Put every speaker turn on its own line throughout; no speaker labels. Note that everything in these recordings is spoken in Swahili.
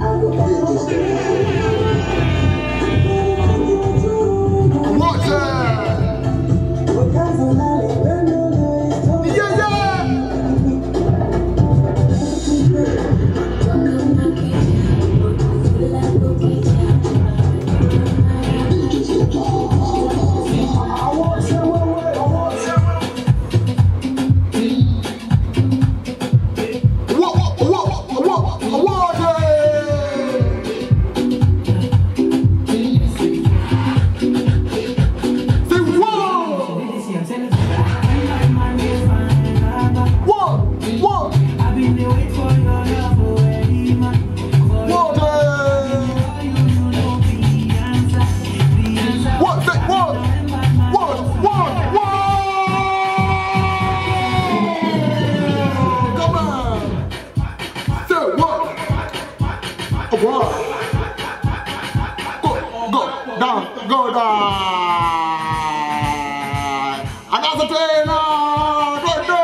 Anaanza tena. Twende.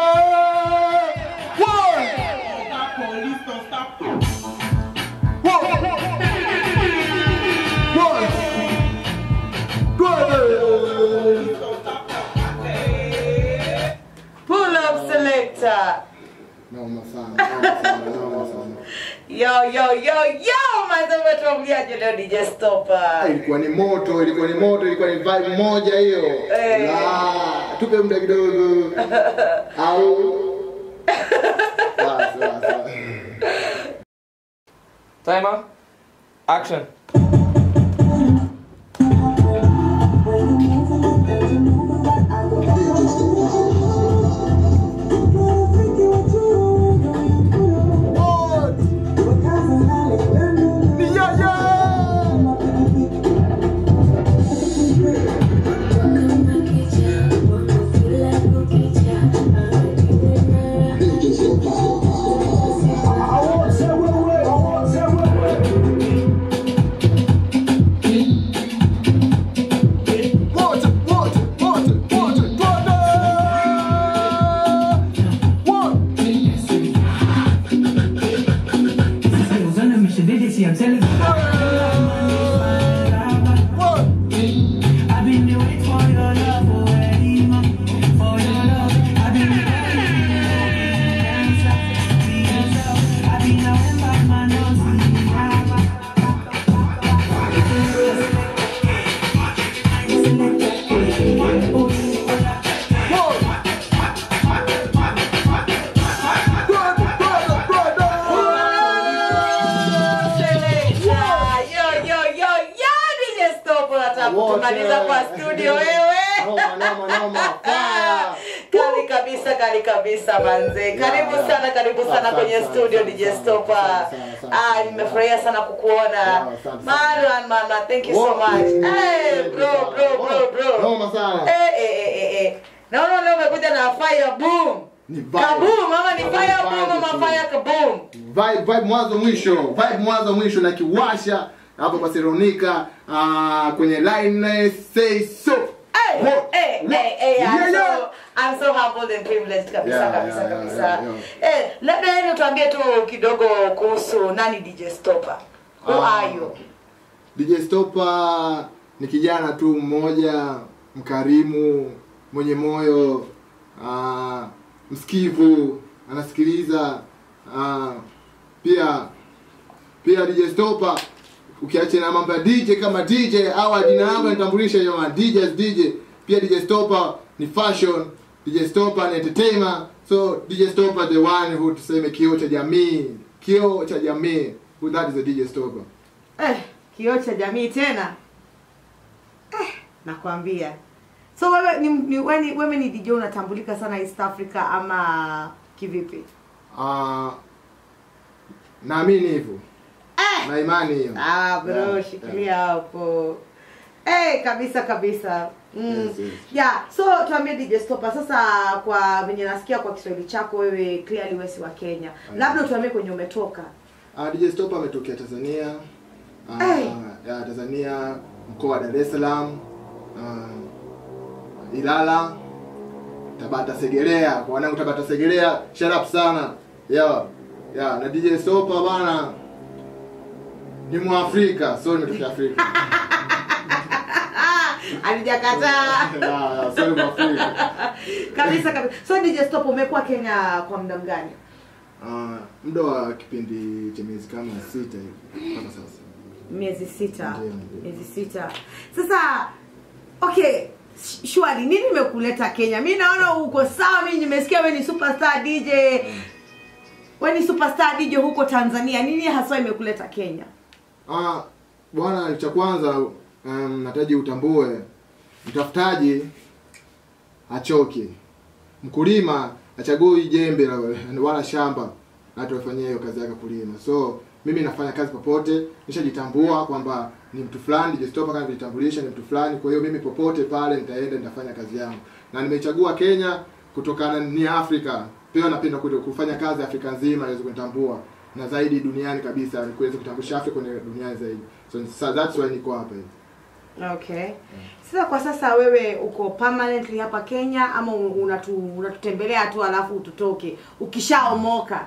One. One. Twende.
Pull up selector.
Noma sana, noma sana, noma sana.
Yo yo yo yo, mazee tuambiaje leo DJ
Ah,
Stopper.
ilikuwa ni moto, ilikuwa ni moto, ilikuwa ni vibe moja hiyo.
Eh.
La, tupe muda kidogo. Au Basi, basi.
Timer. Action.
Yeah, yeah. Water, water, water, water, twende. One. One. One. Brother, brother, brother.
Selector. Yo yo yo yo, DJ Stopper nataka
Wote.
kutumaliza kwa studio wewe.
Noma, noma, noma. Fire.
Kali kabisa, kali kabisa manze. Karibu
yeah.
sana, karibu sana
Asante
kwenye
sana,
studio
asante
DJ
sana,
Stopper.
asante sana, asante
Ah,
sana.
nimefurahia sana kukuona.
asante sana.
Marwan mama, thank you so
Wow.
much. Hey, bro, bro, bro, bro.
Noma sana.
Eh, eh, eh, eh, eh. Naona leo umekuja na fire boom.
Ni vibe.
Kaboom, mama ni
Vibe,
fire
vibe,
boom, mama
vibe.
fire kaboom.
vibe vibe mwanzo mwisho vibe mwanzo mwisho na kiwasha hapo kwa Seronika uh, kwenye line say so
Hey,
What?
hey,
What?
hey, hey, I'm
Yeah, yeah.
so I'm so humbled and privileged kabisa
Yeah,
kabisa
yeah, yeah,
kabisa.
yeah, yeah.
Eh, labda yeye tuambie tu kidogo kuhusu nani DJ Stopper. Who
Ah.
are you?
DJ Stopper ni kijana tu mmoja mkarimu mwenye moyo uh, msikivu anasikiliza uh, pia pia DJ Stopper ukiacha na mambo ya DJ kama DJ au jina langu nitambulisha hiyo ma DJ as DJ pia DJ Stopper ni fashion DJ Stopper ni entertainer so DJ Stopper the one who tuseme kioo cha jamii kioo cha jamii who that is a DJ Stopper
Eh, kioo cha jamii tena. Eh, nakwambia. So wewe ni, ni wewe ni, wewe ni DJ unatambulika sana East Africa ama kivipi?
Ah, naamini hivyo
Eh,
na imani hiyo
Ah, bro,
Yeah,
shikilia hapo. Eh, kabisa kabisa. Mm.
Yes, yes.
Yeah, so tuambie DJ Stopper sasa kwa venye nasikia kwa Kiswahili chako wewe clearly wewe si wa Kenya. Labda tuambie kwenye umetoka.
Ah, DJ Stop ametokea Tanzania Ah,
Hey.
ya Tanzania mkoa wa Dar es Salaam ah, Ilala Tabata Segerea kwa wanangu Tabata Segerea shout up sana yeah yeah na DJ Stop bana ni mwafrika so nimetokea afrika
alijakataa
Ah, so ni mwafrika
kabisa kabisa so DJ Stop umekuwa Kenya kwa muda gani
Ah, muda wa kipindi cha miezi kama sita hivi mpaka sasa
miezi sita
Ndiyo, ndiyo.
miezi sita sasa okay sh- shwari nini imekuleta kenya mi naona uko sawa mi nimesikia we ni superstar dj we ni superstar dj huko tanzania nini haswa imekuleta kenya
Ah, bwana cha kwanza um, nataji utambue mtafutaji achoke mkulima achagui jembe la- wala shamba hata wafanyia hiyo kazi yake kulima so mimi nafanya kazi popote nishajitambua kwamba ni mtu fulani jistopa kama kujitambulisha ni mtu fulani kwa hiyo mimi popote pale nitaenda nitafanya kazi yangu na nimechagua kenya kutokana ni afrika pia napenda kuja kufanya kazi afrika nzima iweze kunitambua na zaidi duniani kabisa ni kuweza kutambulisha afrika kwenye duniani zaidi so, so that's why niko hapa hivi
okay sasa kwa sasa wewe uko permanently hapa kenya ama unatu, unatutembelea tu alafu tutoke ukishaomoka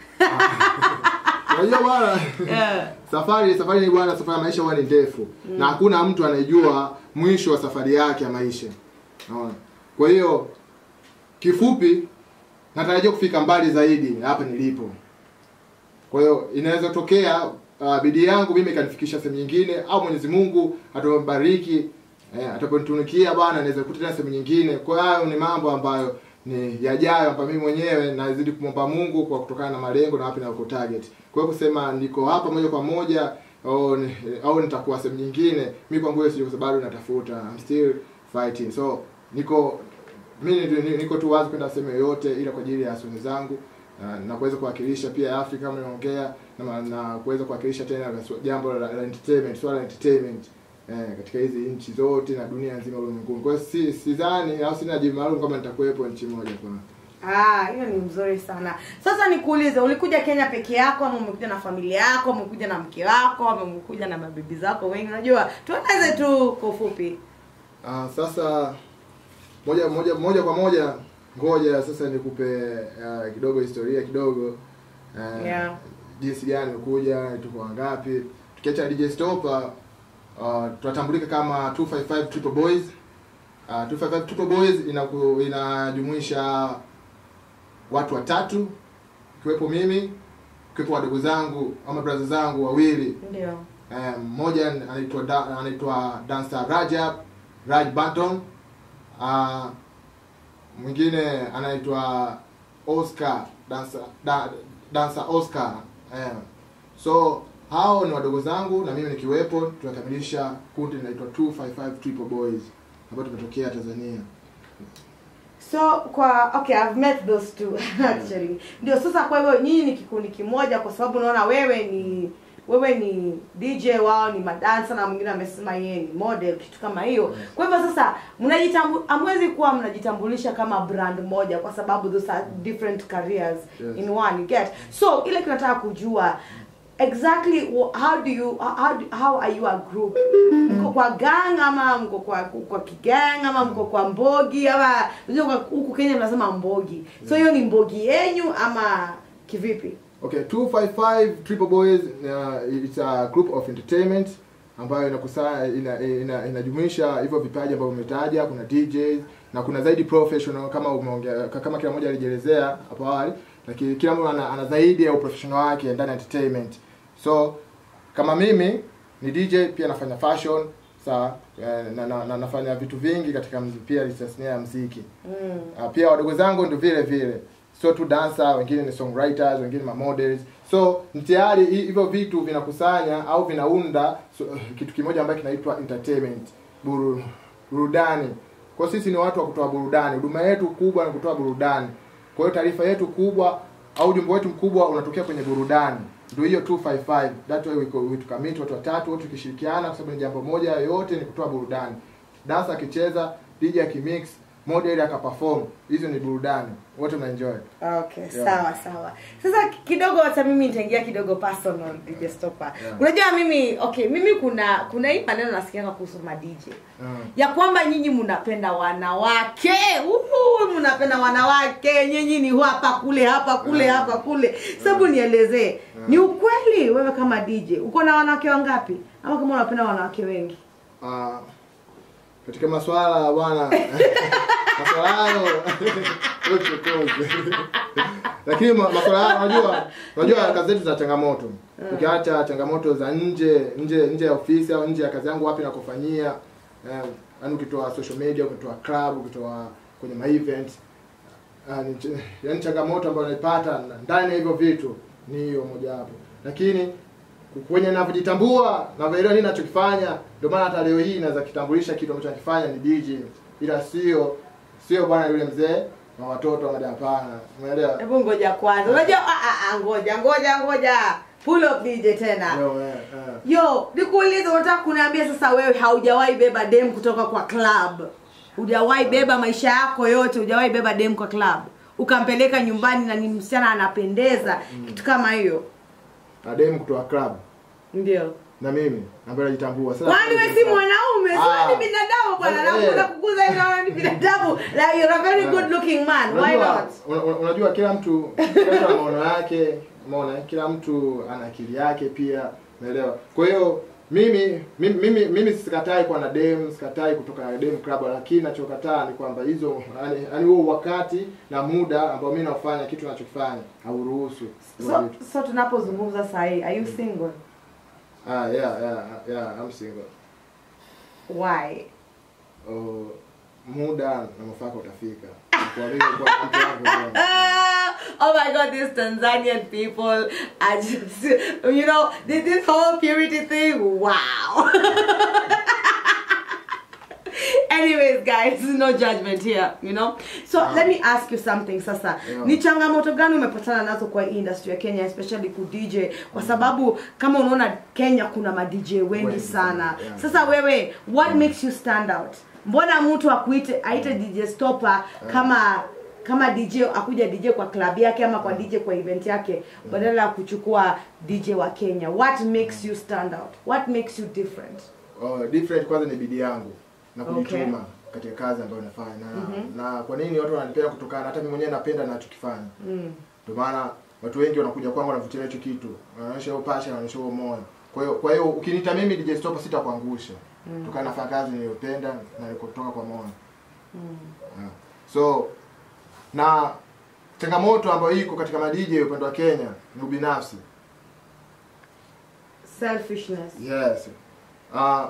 unajua bwana
Eh,
safari safari ni bwana safari ya maisha huwa ni ndefu na hakuna mtu anayejua mwisho wa safari yake ya maisha naona kwa hiyo kifupi natarajia kufika mbali zaidi hapa nilipo kwa hiyo inaweza tokea uh, bidii yangu mimi ikanifikisha sehemu nyingine au mwenyezi mungu atabariki eh, ataponitunukia bwana naweza kukuta tena sehemu nyingine kwa hiyo hayo ni mambo ambayo ni yajayo ambayo mimi mwenyewe nazidi kumwomba mungu kwa kutokana na malengo na wapi nako target kwa hiyo kusema niko hapa moja kwa moja au, ni- au nitakuwa sehemu nyingine mi kwangu hiyo sijui kwa sababu bado natafuta I'm still fighting so niko mimi ni- ni- niko tu wazi kwenda sehemu yoyote ila kwa ajili ya suni zangu na, na kuweza kuwakilisha pia Afrika kama nimeongea na, na kuweza kuwakilisha tena la- swa- jambo la, la entertainment swala la entertainment eh, katika hizi nchi zote na dunia nzima ulimwenguni. Kwa hiyo si sidhani au sina jibu maalum kama nitakuwepo nchi moja kwa
ah, hiyo ni mzuri sana sasa nikuulize ulikuja kenya peke yako ama umekuja na familia yako umekuja na mke wako ama umekuja na mabibi zako wengi unajua tueleze tu kwa ufupi
Ah, sasa moja moja moja kwa moja ngoja sasa nikupe uh, kidogo historia kidogo uh,
Yeah.
jinsi gani imekuja tuko wangapi tukiacha DJ Stopa uh, tunatambulika kama 255 Triple Boys uh, 255 Triple Boys inaku, inajumuisha watu watatu ikiwepo mimi ikiwepo wadogo zangu ama brother zangu wawili
ndio
Eh, mmoja anaitwa da, anaitwa Dansa Rajab Raj Banton uh, mwingine anaitwa Oscar Dansa da, Dansa Oscar eh. so hao ni wadogo zangu na mimi nikiwepo tunakamilisha kundi linaitwa 255 Triple Boys ambayo tumetokea Tanzania
so kwa okay i've met those two actually ndio sasa kwa hivyo nyinyi ni kikundi kimoja kwa sababu unaona wewe ni wewe ni dj wao ni madansa na mwingine amesema yeye ni model kitu kama hiyo kwa hivyo sasa mnajitambu amwezi kuwa mnajitambulisha kama brand moja kwa sababu those are different careers
Yes.
in one you get so ile kinataka kujua exactly wh- how do you how, do, how are you a group mko kwa gang ama mko kwa kwa kigang ama mko kwa mbogi ama unajua kwa- huku Kenya tunasema mbogi so hiyo ni mbogi yenyu ama kivipi
Okay, 255 Triple Boys uh, it's a group of entertainment ambayo inakusanya ina, ina, inajumuisha hivyo vipaji ambavyo umetaja, kuna DJs na kuna zaidi professional kama umeongea kama kila mmoja alijielezea hapo awali, lakini kila mtu ana, ana zaidi ya uprofessional wake ndani ya entertainment. So kama mimi ni DJ pia nafanya fashion sawa eh, na, na, na, nafanya vitu vingi katika mziki, pia tasnia ya mziki
mm.
Uh, pia wadogo zangu ndio vile vile sio tu dancer wengine ni songwriters wengine ma models so ni tayari hi- hivyo vitu vinakusanya au vinaunda so, kitu kimoja ambacho kinaitwa entertainment buru, burudani kwa sisi ni watu wa kutoa burudani huduma yetu kubwa ni kutoa burudani kwa hiyo taarifa yetu kubwa au ujumbe wetu mkubwa unatokea kwenye burudani ndio hiyo 255 that way we, co- we tukamit watu watatu wote tukishirikiana kwa sababu ni jambo moja yote ni kutoa burudani dansa akicheza DJ akimix model akaperform hizo ni burudani wote mnaenjoy
okay
Yeah.
sawa sawa sasa kidogo hata mimi nitaingia kidogo personal DJ Stopper
Yeah.
unajua mimi okay mimi kuna kuna hii maneno nasikianga kuhusu ma DJ
Mm.
ya kwamba nyinyi mnapenda wanawake Uhu, unapenda wanawake nyinyi ni hapa kule hapa kule hapa kule sababu nielezee ni ukweli wewe kama dj uko na wanawake wangapi ama kama unapenda wanawake wengi
Ah, katika maswala bwana maswala hayo uchokozi. lakini ma- maswala hayo unajua unajua kazi zetu za changamoto ukiacha changamoto za nje nje nje ya ofisi au nje ya kazi yangu wapi nakufanyia eh, yaani ukitoa social media ukitoa club ukitoa kwenye ma event Ah, ni ch- yaani changamoto ambayo naipata ndani ya hivyo vitu ni hiyo mojawapo lakini kwenye navyojitambua navyoelewa nini nachokifanya ndio maana hata leo hii naweza kitambulisha kitu ambacho nakifanya ni DJ ila sio sio bwana yule mzee na watoto wa hapana umeelewa
hebu ngoja kwanza unajua ah, ah, ah, ngoja ngoja ngoja pull up dj tena
Yo, eh, eh.
yo nikuulize unataka kuniambia sasa wewe haujawahi beba dem kutoka kwa club hujawahi beba maisha yako yote hujawahi beba dem kwa club ukampeleka nyumbani na ni msichana anapendeza kitu kama hiyo
na demu kutoa club
ndio
na mimi ambaye najitambua Sasa-
kwani we si mwanaume si
Ah.
wewe ni binadamu bwana
Eh.
nakuza kukuza hivi naona ni binadamu like you're a very good looking man why
unajua,
not
una- una- unajua kila mtu kila mtu ana maono yake umeona kila mtu ana akili yake pia umeelewa kwa hiyo mimi mimi mimi, mimi sikatai kuwa na dem sikatai kutoka na dem club lakini nachokataa ni kwamba hizo yani yani huo wakati na muda ambao mimi nafanya kitu nachokifanya hauruhusu hivyo
so,
vitu.
so tunapozungumza sahii are you single
ah yeah yeah yeah I'm single
why
oh, muda na mafaka utafika kwa hiyo kwa mtu wangu bwana.
Ah, oh my god, these Tanzanian people are just, you know, this, this whole purity thing, wow. Anyways, guys, no judgment here, you know. So let me ask you something sasa.
Yeah.
Ni changamoto gani umepatana nazo kwa hii industry ya Kenya especially ku DJ kwa sababu kama unaona Kenya kuna ma DJ wengi
Wengi
sana.
sana, yeah.
Sasa wewe what makes you stand out? Mbona mtu akuite aite DJ Stopper kama kama DJ akuja DJ kwa club yake ama kwa DJ kwa event yake badala ya kuchukua DJ wa Kenya. What makes you stand out? What makes you different?
Oh, different kwanza ni bidii yangu na
Okay.
kujituma katika kazi ambayo nafanya na, na kwa nini watu wananipenda kutokana hata mimi mwenyewe napenda nachokifanya
Mm.
ndio maana watu wengi wanakuja kwangu wanavutia hicho kitu wanaonyesha hiyo passion wanaonyesha huo moyo kwa hiyo kwa hiyo ukiniita mimi DJ Stopper sitakuangusha
Mm.
kutokana nafanya kazi niliyopenda na nilikotoka kwa moyo
Mm.
yeah. so na changamoto ambayo iko katika madj upande wa Kenya ni ubinafsi
Selfishness.
Yes. Uh,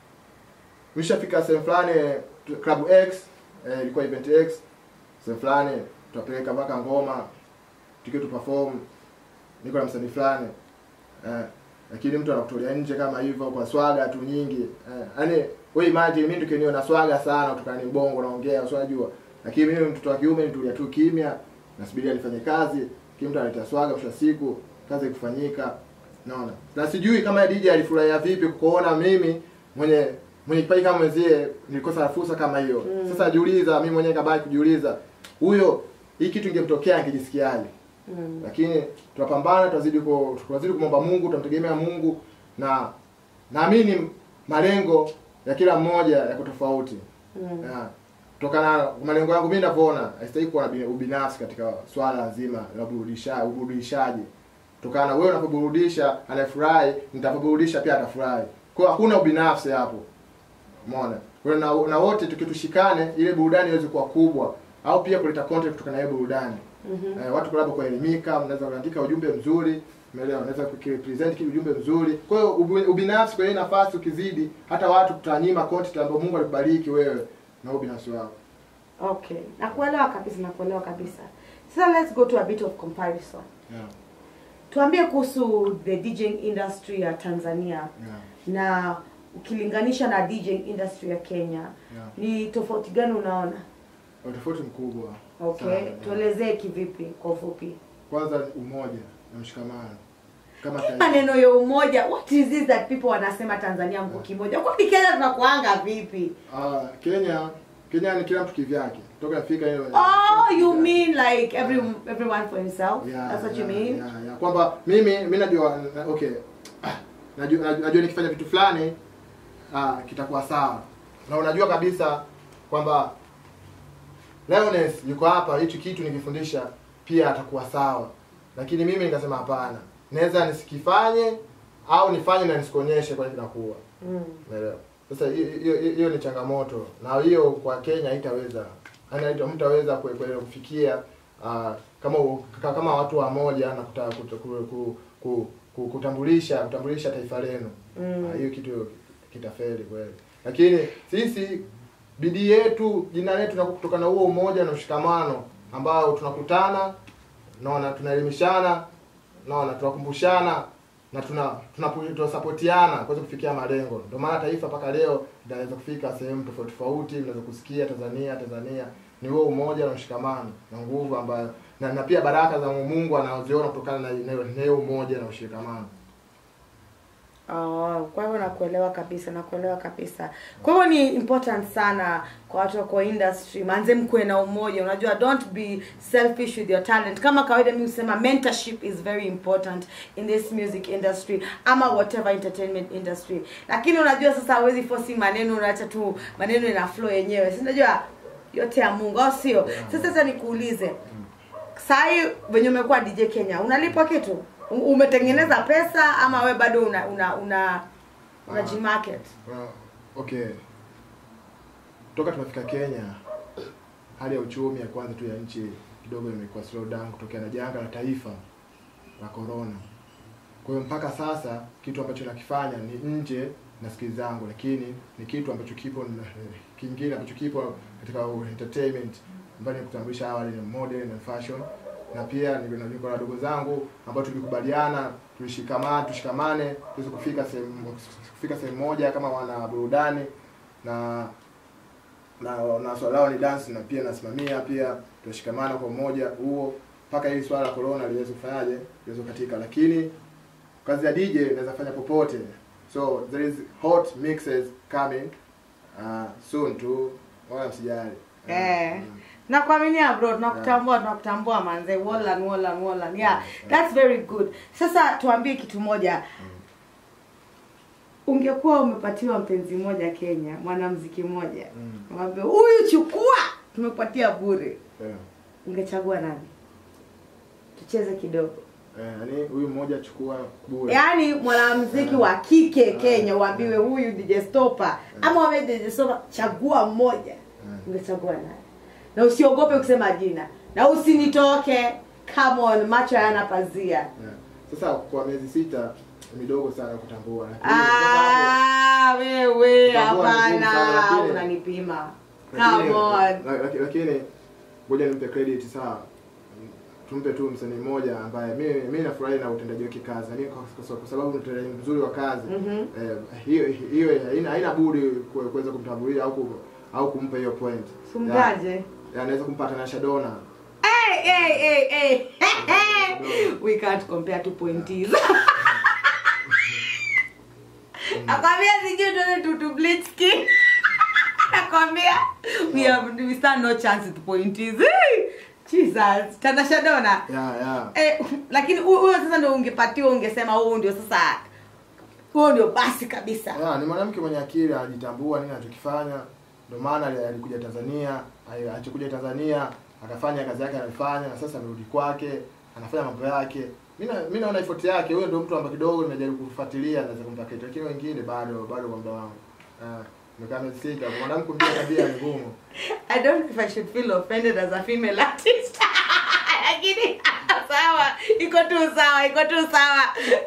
mishafika sehemu fulani tu- club X eh, ilikuwa event X sehemu fulani tutapeleka mpaka ngoma tukiwa tu perform niko na msanii fulani eh, lakini mtu anakutolea nje kama hivyo kwa swaga tu nyingi eh, yani wewe imagine mimi tukiwa na swaga sana kutokana ni bongo naongea usijua lakini mimi mtoto wa kiume nitulia tu kimya nasubiria nifanye kazi kila mtu analeta swaga mwisho wa siku kazi ikufanyika naona na sijui kama DJ alifurahia vipi kuona mimi mwenye mwenye kipaji kama mwenzie nilikosa fursa kama hiyo
Mm.
sasa jiuliza mimi mwenyewe kabaki kujiuliza huyo hii kitu ingemtokea angejisikiaje
Mm.
lakini tunapambana tunazidi ku, tunazidi kumwomba Mungu tunamtegemea Mungu na naamini malengo ya kila mmoja yako tofauti
Mm.
yeah. Kutokana na malengo yangu mimi ninavyoona haistahili kuwa na bi- ubinafsi katika swala zima la burudisha uburudishaji. Kutokana na wewe unapoburudisha anafurahi, nitapoburudisha pia atafurahi. Kwa hiyo hakuna ubinafsi hapo. Umeona? Kwa hiyo na, na wote tukitushikane ile burudani iweze kuwa kubwa au pia kuleta content kutokana na hiyo burudani.
Mhm.
Eh, watu labda kuelimika, mnaweza kuandika ujumbe mzuri, umeelewa? Unaweza kupresent kile ujumbe mzuri. Kwa hiyo ubi- ubinafsi kwa hiyo nafasi ukizidi, hata watu tutanyima content ambayo Mungu alikubariki wewe na ubinafsi wako.
Okay. Nakuelewa kabisa, nakuelewa kabisa. Sasa let's go to a bit of comparison.
Yeah.
Tuambie kuhusu the DJing industry ya Tanzania
Yeah.
na ukilinganisha na DJing industry ya Kenya.
Yeah.
Ni tofauti gani unaona?
Utofauti mkubwa.
Okay,
sana, yeah.
tuelezee kivipi kwa ufupi.
Kwanza umoja na mshikamano. Kama taifa.
Maneno ya umoja, what is this that people wanasema Tanzania mko kimoja? Kwa Kenya tunakuanga vipi?
Ah, Kenya Kenya ni kila mtu kivyake. Toka Afrika hiyo.
Oh, you mean like every everyone for himself?
Yeah,
That's what you
yeah,
mean?
Yeah, yeah. Kwamba mimi mimi najua na- okay. Ah, Najua, najua, najua nikifanya vitu fulani ah, kitakuwa sawa. Na unajua kabisa kwamba Leones yuko hapa, hichi kitu nikifundisha pia atakuwa sawa, lakini mimi nikasema hapana, naweza nisikifanye au nifanye na nisikuonyeshe kwa nini kinakuwa
Mm.
Umeelewa? Sasa hiyo hiyo- hiyo ni changamoto, na hiyo kwa Kenya haitaweza, yaani haita- hamtaweza kue- kue- kufikia ah, kama u- ka- kama watu wa moja na kuta, kuta, ku, ku, ku, ku, kutambulisha kutambulisha taifa lenu
Mm.
Ah, hiyo kitu kitafeli kweli, lakini sisi bidii yetu, jina letu na kutokana na huo umoja na ushikamano ambao tunakutana, naona tunaelimishana, naona tunakumbushana na tuna tunapu- tunasapotiana kuweza kufikia malengo. Ndio maana taifa mpaka leo linaweza kufika sehemu tofauti tofauti, linaweza kusikia Tanzania Tanzania ni huo umoja na ushikamano na nguvu ambayo na, na pia baraka za Mungu anazoziona kutokana na na- na hiyo umoja na ushikamano.
Oh, kwa hivyo nakuelewa kabisa nakuelewa kabisa kwa hivyo ni important sana kwa watu wako industry manze mkuwe na umoja unajua don't be selfish with your talent kama kawaida mi husema mentorship is very important in this music industry ama whatever entertainment industry lakini unajua sasa hawezi force maneno unaacha tu maneno ina flow yenyewe si unajua yote ya mungu au sio sasa sasa nikuulize sahii venye umekuwa dj kenya unalipwa kitu U- umetengeneza pesa ama we bado una una una unajimarket
Well, okay. Toka tumefika Kenya, hali ya uchumi ya kwanza tu ya nchi kidogo imekuwa slow down kutokea na janga la taifa la corona. Kwa hiyo mpaka sasa kitu ambacho nakifanya ni nje na skills zangu, lakini ni kitu ambacho kipo kingine ambacho kipo katika entertainment ambayo ni kutambulisha awali ni model na fashion na pia niko na niko na wadogo zangu ambao tulikubaliana tulishikamana tushikamane tuweze kufika sehemu kufika sehemu moja kama wana burudani na na na swala lao ni dance na pia nasimamia pia tunashikamana kwa umoja huo mpaka hili swala la corona liweze kufanyaje liweze katika lakini kazi ya DJ inaweza fanya popote so there is hot mixes coming uh, soon tu wala msijali
Eh.
Mm.
nakuaminia bro tunakutambua tunakutambua manze wallan wallan wallan yeah that's very good sasa tuambie kitu moja ungekuwa umepatiwa mpenzi mmoja kenya mwanamziki mmoja
Mm.
mwambie huyu chukua tumepatia bure
Yeah.
ungechagua nani tucheze kidogo
Eh, yani huyu mmoja chukua bure.
yaani mwanamziki wa kike kenya uambiwe huyu DJ Stopa ama wame DJ Stopa chagua mmoja ungechagua nani na usiogope kusema jina na usinitoke come on macho hayana pazia
Yeah. Sasa kwa miezi sita ni midogo sana kutambua. Lakini kwa sababu-
Ah, wewe
Kutambua ni ngumu sana,
hapana
lakini-
unanipima
lakini-
come on
la- laki- Lakini ngoja nimpe credit sawa. Tumpe tu msanii mmoja ambaye mimi mimi nafurahi na utendaji wake kazi. Yaani kwa, kwa, kwa sababu ni utendaji mzuri wa kazi.
Mhm.
Eh, hiyo hiyo haina haina budi ku- kuweza kumtambulia au kum, au kumpa hiyo point.
Sumgaje?
Ya, ya, anaweza kumpa Tanasha Donna.
Hey, hey, hey, hey. we can't compare two pointies nakwambia sijui tuende tu tu bleach skin nakwambia we have we stand no chance with pointies Hey, jesus tanasha dona
Yeah, yeah.
eh, lakini hu- huyo sasa ndio ungepatiwa ungesema huu ndio sasa huo ndio basi kabisa
Ya, ni mwanamke mwenye akili anajitambua nini anachokifanya. Ndio maana ali- alikuja Tanzania, ali- alichokuja Tanzania akafanya kazi yake anayofanya na sasa amerudi kwake, anafanya mambo yake. Mimi na- mimi naona effort yake, huyo ndio mtu ambaye kidogo nimejaribu kufuatilia naweza kumpa kitu, lakini wengine bado bado kwa muda wangu. Ah, nimekaa miezi sita, kwa mwanamke kumbia tabia ni ngumu.
I don't know if I should feel offended as a female artist. Lakini sawa, iko tu sawa, iko tu sawa.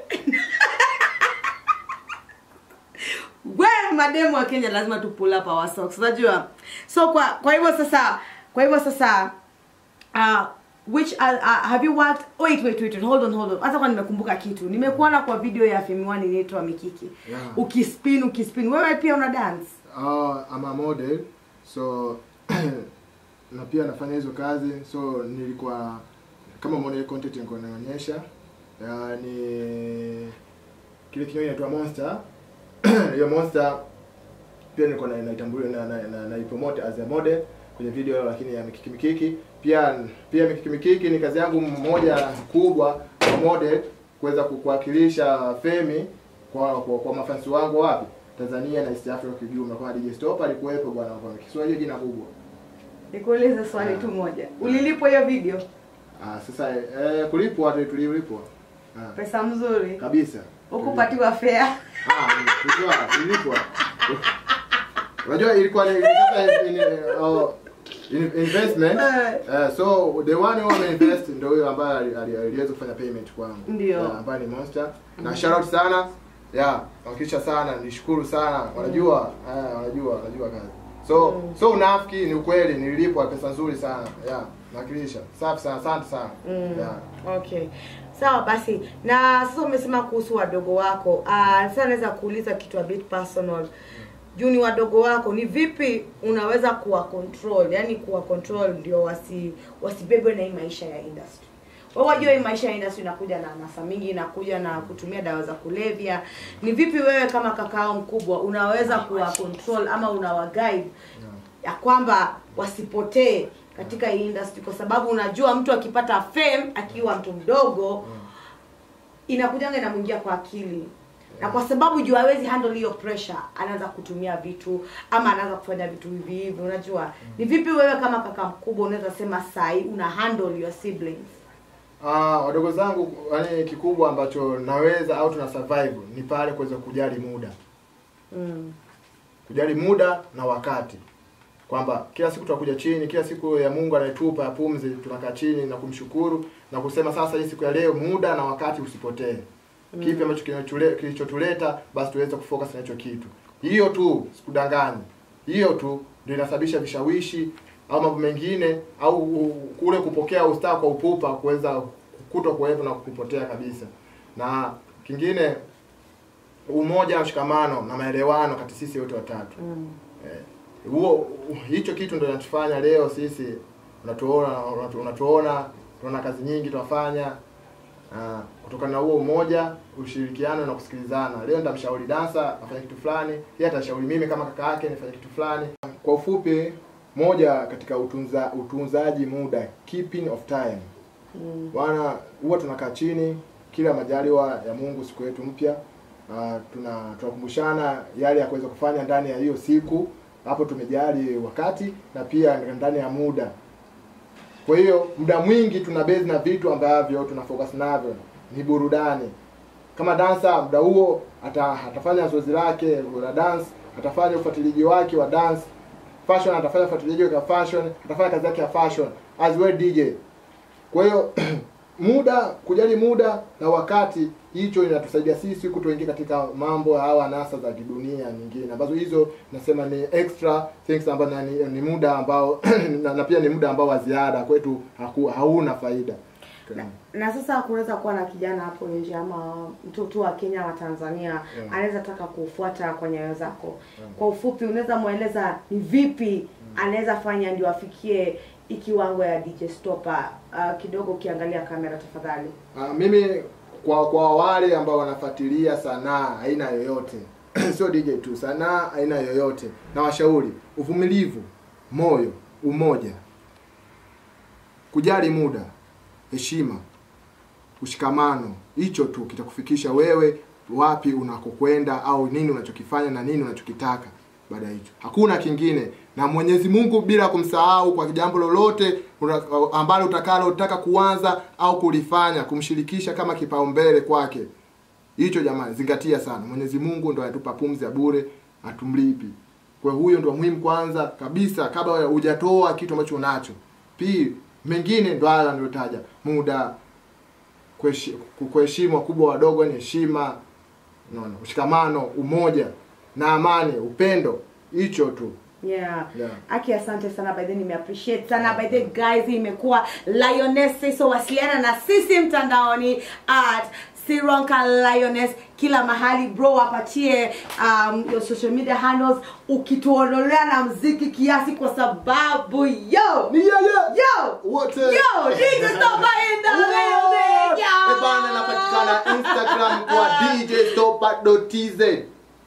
We mademu wa Kenya lazima tu pull up our socks. Unajua? So kwa kwa hivyo sasa, kwa hivyo sasa uh, which uh, uh, have you worked wait wait wait wait, hold on hold on hata kwa nimekumbuka kitu nimekuona kwa video ya Femi One inaitwa Mikiki
Yeah.
ukispin ukispin wewe pia una dance
Ah, I'm a model so na pia nafanya hizo kazi so nilikuwa kama model content nilikuwa naonyesha uh, ni kile kinywaji inaitwa Monster hiyo Monster pia nilikuwa na naitambulia na, na, na, na ipromote as a model kwenye video lakini ya mikiki mikiki pia pia mikiki mikiki ni kazi yangu moja kubwa kwa model kuweza ku- kuwakilisha Femi kwa kwa, kwa mafansi wangu wapi Tanzania na East Africa kwa ujumla. Kwa DJ Stop alikuwepo bwana kwa Kiswahili jina kubwa.
nikuulize swali tu moja ulilipwa hiyo video
Ah, sasa eh, kulipwa tu tulilipwa. Ah,
pesa mzuri
kabisa.
ukupatiwa fea
Ah, tulipwa, tulipwa. Unajua ilikuwa ni sasa in, oh, in, investment.
Eh.
Uh, so the one who ameinvest ndio huyo ambaye ali- ali- aliweza kufanya payment kwangu.
Ndio.
Yeah, ambaye ni Monster. Na shout out sana. Yeah, nawakilisha sana, nishukuru sana. Wanajua, eh, wanajua, wanajua kazi. So, so unafiki ni ukweli, nililipwa pesa nzuri sana. Yeah, nawakilisha. Safi sana, asante sana.
Mm.
Yeah.
okay sawa basi na sasa umesema kuhusu wadogo wako uh, sasa naweza kuuliza kitu a bit personal juu ni wadogo wako ni vipi unaweza kuwa control yani kuwa control ndio wasi wasibebwe na hii maisha ya industry wewe wajua hii maisha ya industry inakuja na nasa mingi inakuja na kutumia dawa za kulevya ni vipi wewe kama kakao mkubwa unaweza kuwa control ama unawa guide ya kwamba wasipotee katika hii industry kwa sababu unajua mtu akipata fame akiwa mtu mdogo inakujanga inamwingia kwa akili na kwa sababu juu hawezi handle hiyo pressure anaanza kutumia vitu ama anaanza kufanya vitu hivi hivi unajua ni vipi wewe kama kaka mkubwa unaweza sema sahi una handle your siblings
Ah, wadogo zangu yani kikubwa ambacho naweza au tuna survive ni pale kuweza kujali muda.
mm.
Kujali muda na wakati. Kwamba kila siku tunakuja chini, kila siku ya Mungu anayetupa ya pumzi tunakaa chini na kumshukuru na kusema sasa hii siku ya leo muda na wakati usipotee. Kipi ambacho kinachotule- kilichotuleta basi tuweze kufocus na hicho kitu. Hiyo tu sikudanganyi. Hiyo tu ndio inasababisha vishawishi au mambo mengine au u- kule kupokea ustaa kwa upupa kuweza kuto kuwepo na kupotea kabisa. Na kingine umoja na mshikamano na maelewano kati sisi wote watatu.
Mm.
Eh, huo hicho kitu ndio kinatufanya leo sisi unatuona unatu- unatuona tunaona kazi nyingi tunafanya uh, kutokana na huo umoja ushirikiano na kusikilizana leo nitamshauri dansa afanye kitu fulani yeye atashauri mimi kama kaka yake nifanye kitu fulani kwa ufupi moja katika utunza utunzaji muda keeping of time
Mm.
bwana huwa tunakaa chini kila majaliwa ya Mungu siku yetu mpya uh, tuna tunakumbushana yale ya kuweza kufanya ndani ya hiyo siku hapo tumejali wakati na pia ndani ya muda kwa hiyo muda mwingi tuna base na vitu ambavyo tuna focus navyo ni burudani kama dansa muda huo ata, atafanya zoezi lake la dance atafanya ufuatiliaji wake wa dance fashion atafanya ufuatiliaji wake wa fashion atafanya kazi yake ya fashion as well DJ kwa hiyo muda kujali muda na wakati hicho inatusaidia sisi kutoingia katika mambo au anasa za kidunia nyingine ambazo hizo nasema ni extra things ambazo na- ni, ni muda ambao na, na pia ni muda ambao wa ziada kwetu haku, hauna faida
na, na sasa kunaweza kuwa na kijana hapo nje ama mtoto wa Kenya wa Tanzania
Yeah.
anaweza taka kufuata kwa nyayo zako. Kwa ufupi, unaweza mweleza ni vipi anaweza fanya ndio afikie hii kiwango ya DJ Stopper. Uh, kidogo ukiangalia kamera tafadhali.
Uh, mimi kwa kwa wale ambao wanafuatilia sanaa aina yoyote sio DJ tu, sanaa aina yoyote, na washauri uvumilivu, moyo, umoja, kujali muda, heshima, ushikamano. Hicho tu kitakufikisha wewe wapi unakokwenda au nini unachokifanya na nini unachokitaka baada ya hicho. Hakuna kingine. Na Mwenyezi Mungu bila kumsahau kwa jambo lolote una- ambalo utakalo utaka kuanza au kulifanya, kumshirikisha kama kipaumbele kwake. Hicho jamani, zingatia sana. Mwenyezi Mungu ndo anatupa pumzi ya bure, atumlipi. Kwa hiyo huyo ndo muhimu kwanza kabisa kabla hujatoa kitu ambacho unacho. Pili, mengine ndo haya niliyotaja. Muda, kuheshi- kuheshimu wakubwa wadogo, ni heshima, unaona, ushikamano, umoja na amani, upendo. Hicho tu.
Yeah.
Yeah.
Aki asante sana by the way, nimeappreciate sana by the way, guys hii imekuwa Lioness so wasiliana na sisi mtandaoni at Sironka Lioness kila mahali bro wapatie um, your social media handles ukituondolea na mziki kiasi kwa sababu yo
Ni yeye.
yo
Wote.
yo DJ Stopper in the building yo
Eh bana, napatikana Instagram kwa djstopper.tz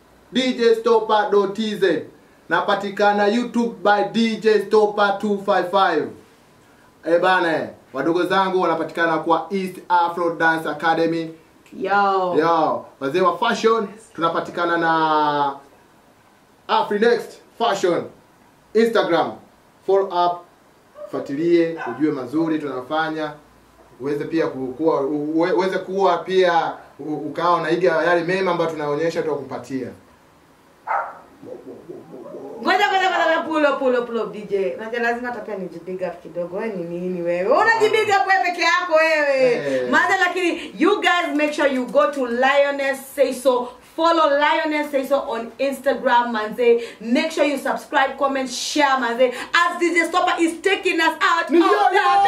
djstopper.tz napatikana YouTube by DJ Stopper 255 eh bana, eh, wadogo zangu wanapatikana kwa East Afro Dance Academy
yo
Yo, wazee wa fashion tunapatikana na Afrinext Fashion Instagram follow up tufuatilie ujue mazuri tunafanya uweze pia kuwa uwe- uweze kuwa pia u- ukawa unaiga yale mema ambayo tunaonyesha tukupatia
ngoja ngoja ngoja pull up pull up pull up DJ naja lazima hata pia nijibig up kidogo wewe ni nini wewe unajibig up wewe peke yako wewe
Eh.
maana lakini you guys make sure you go to Lioness say so follow Lioness say so on Instagram manze make sure you subscribe comment share manze as DJ Stopper is taking us out
Ni
of
yo,
the
yo!